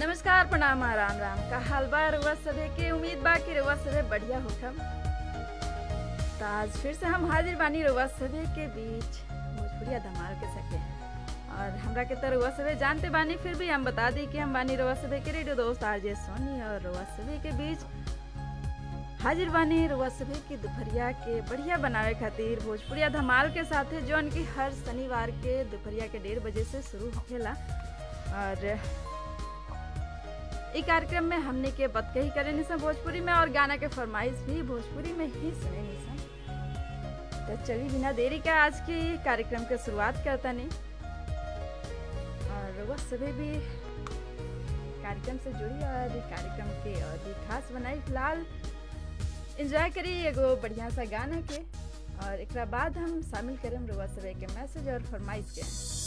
नमस्कार प्रणाम राम राम का हाल बा रउआ सभे के उम्मीद बा कि रउआ सभे बढ़िया होखम तो आज फिर से हम हाजिर बानी रउआ सभे के बीच भोजपुरिया धमाल के सके और हमरा के तो रउआ सभे जानते बानी फिर भी हम बता दी कि हम बानी रउआ सभे के रेडियो दोस्त आरजे सोनी और रउआ सभे के बीच हाजिर बानी रउआ सभे की दोपहरिया के बढ़िया बनावे खातिर भोजपुरिया धमाल के साथे जौन की हर शनिवार के दोपहरिया के डेढ़ बजे से शुरू होखेला और इ कार्यक्रम में हमने के बतकही करे निसन भोजपुरी में और गाना के फरमाइश भी भोजपुरी में ही सुने निसन तो चलिए बिना देरी का आज की कार्यक्रम के शुरुआत करता नहीं और वह सभी भी कार्यक्रम से जुड़ी और इ कार्यक्रम के और भी खास बनाई फिलहाल एंजॉय करी एगो बढ़िया सा गाना के और एक बाद हम शामिल करें रुआ सभे के मैसेज और फरमाइश के